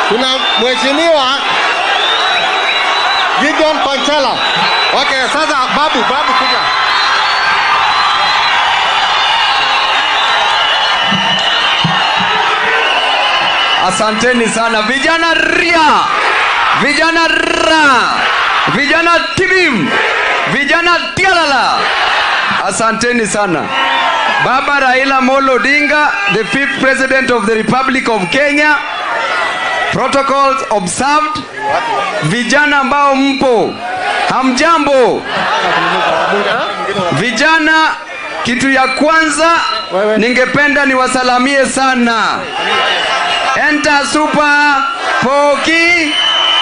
Kuna mheshimiwa Gideon Panchala. Okay, sasa babu, babu kuja. Asanteni sana vijana ria, vijana ra, vijana tibim, vijana tialala. Asanteni sana. Baba Raila Molo Odinga, the fifth president of the Republic of Kenya. Protocols observed. Vijana ambao mpo, hamjambo. Vijana, kitu ya kwanza ningependa niwasalamie sana. Enter Super Poki.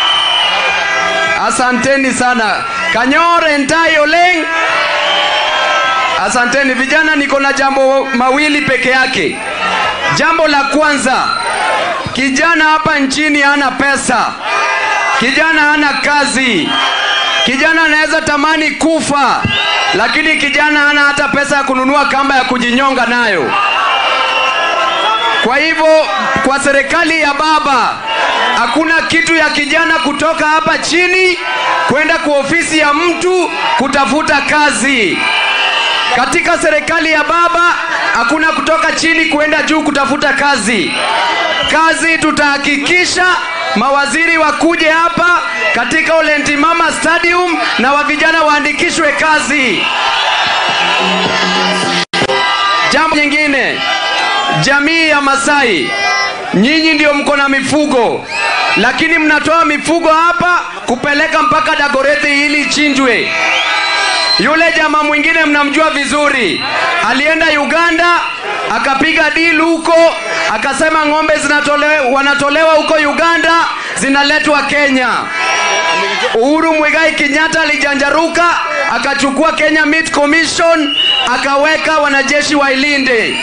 Asanteni sana. Kanyor Entai Oleng. Asanteni vijana, niko na jambo mawili peke yake. Jambo la kwanza, kijana hapa nchini hana pesa, kijana hana kazi, kijana anaweza tamani kufa, lakini kijana hana hata pesa ya kununua kamba ya kujinyonga nayo. Kwa hivyo kwa serikali ya baba hakuna kitu ya kijana kutoka hapa chini kwenda kwa ofisi ya mtu kutafuta kazi. Katika serikali ya baba hakuna kutoka chini kwenda juu kutafuta kazi. Kazi tutahakikisha mawaziri wakuje hapa katika Olentimama Stadium na wa vijana waandikishwe kazi. Jambo nyingine, jamii ya Masai, nyinyi ndio mko na mifugo, lakini mnatoa mifugo hapa kupeleka mpaka Dagoretti ili ichinjwe. Yule jamaa mwingine mnamjua vizuri, alienda Uganda akapiga deal huko, akasema ng'ombe zinatolewa, wanatolewa huko Uganda zinaletwa Kenya. Uhuru Muigai Kenyatta alijanjaruka akachukua Kenya Meat Commission akaweka wanajeshi wailinde.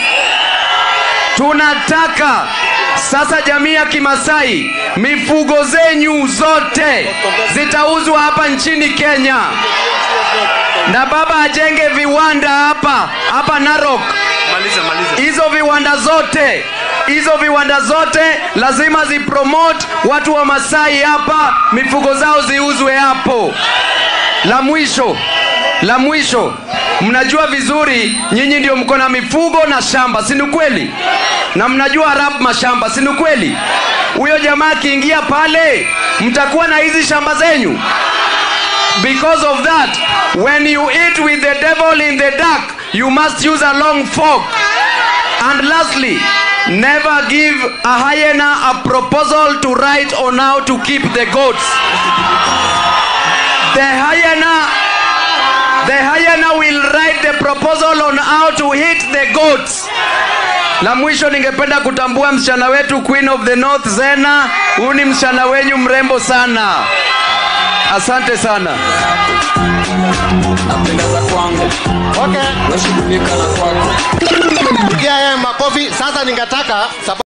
Tunataka sasa jamii ya Kimasai, mifugo zenyu zote zitauzwa hapa nchini Kenya, na baba ajenge viwanda hapa hapa Narok. Hizo viwanda zote hizo viwanda zote lazima zipromote watu wa Masai hapa, mifugo zao ziuzwe hapo. La mwisho la mwisho, mnajua vizuri nyinyi ndio mko na mifugo na shamba, si ni kweli? Na mnajua Arab mashamba, si ni kweli? Huyo jamaa akiingia pale, mtakuwa na hizi shamba zenyu. Because of that, when you eat with the devil in the dark, you must use a long fork. And lastly, never give a hyena a proposal to write on how to keep the goats. The hyena the hyena will write the proposal on how to hit the goats. La mwisho ningependa kutambua msichana wetu Queen of the North Zena, huyu ni msichana wenyu mrembo sana. Asante sana. napendeza kwangu Okay. nashughulika na kwako Pigia yeye makofi. Sasa ningetaka sababu